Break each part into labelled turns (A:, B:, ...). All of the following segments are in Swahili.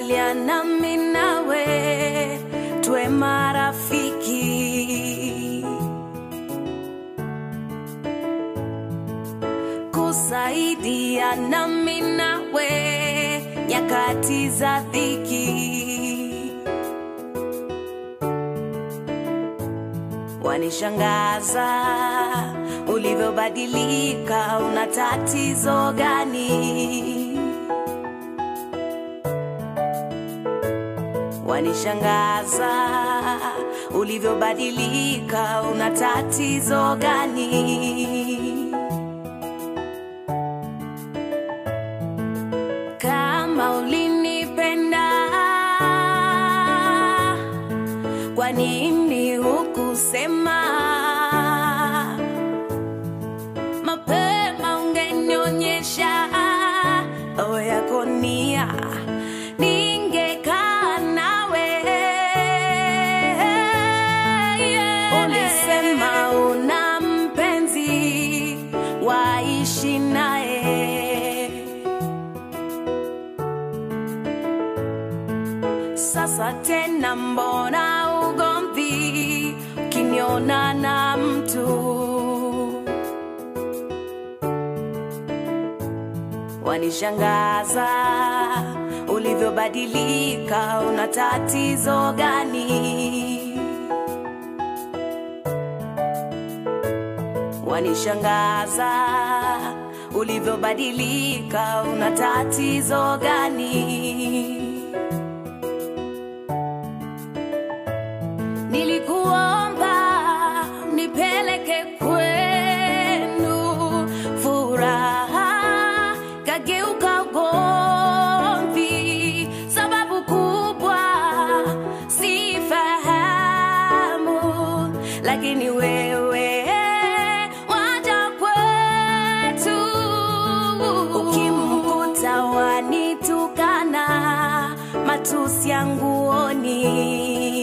A: Tulikubaliana mimi nawe tuwe marafiki, kusaidiana mimi nawe nyakati za dhiki. Wanishangaza ulivyobadilika, una tatizo gani? Wanishangaza ulivyobadilika, una tatizo gani? Kama ulinipenda, kwa nini hukusema mapema? Ungenionyesha roho yako nia, ningekaa nawe. Ulisema una mpenzi, waishi naye Sasa tena mbona ugomvi ukiniona na mtu? Wanishangaza ulivyobadilika, una tatizo gani? Wanishangaza ulivyobadilika, una tatizo gani? Nilikuomba nipeleke kwenu, furaha kageuka ugomvi. Sababu kubwa sifahamu, lakini wewe waja kwetu. Ukimkuta wanitukana, matusi ya nguoni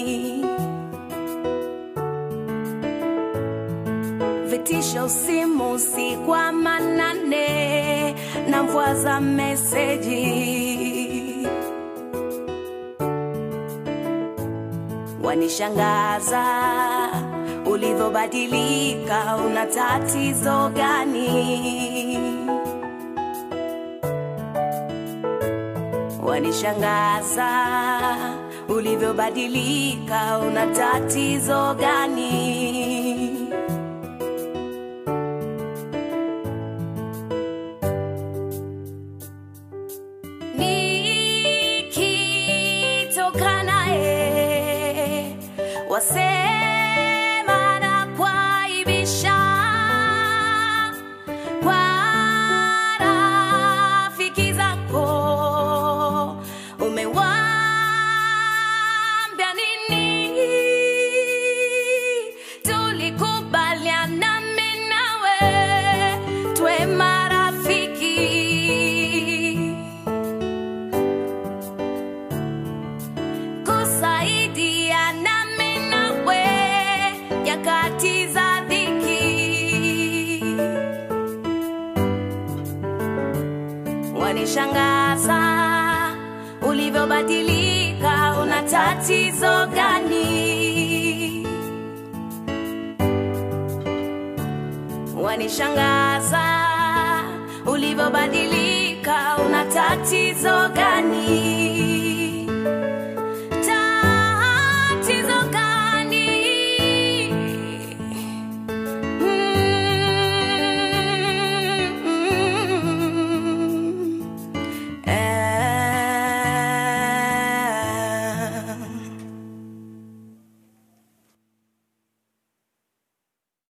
A: vitisho simu si kwa manane na mvua za meseji wanishangaza ulivyobadilika una tatizo gani wanishangaza ulivyobadilika una tatizo gani nikitoka naye wasema na kwaibisha kwa rafiki zako umewambia nini tulikubaliana mimi nawe twe marafiki kusaidiana mimi nawe nyakati za dhiki. Wanishangaza ulivyobadilika, una tatizo gani? Wanishangaza ulivyobadilika, una tatizo gani?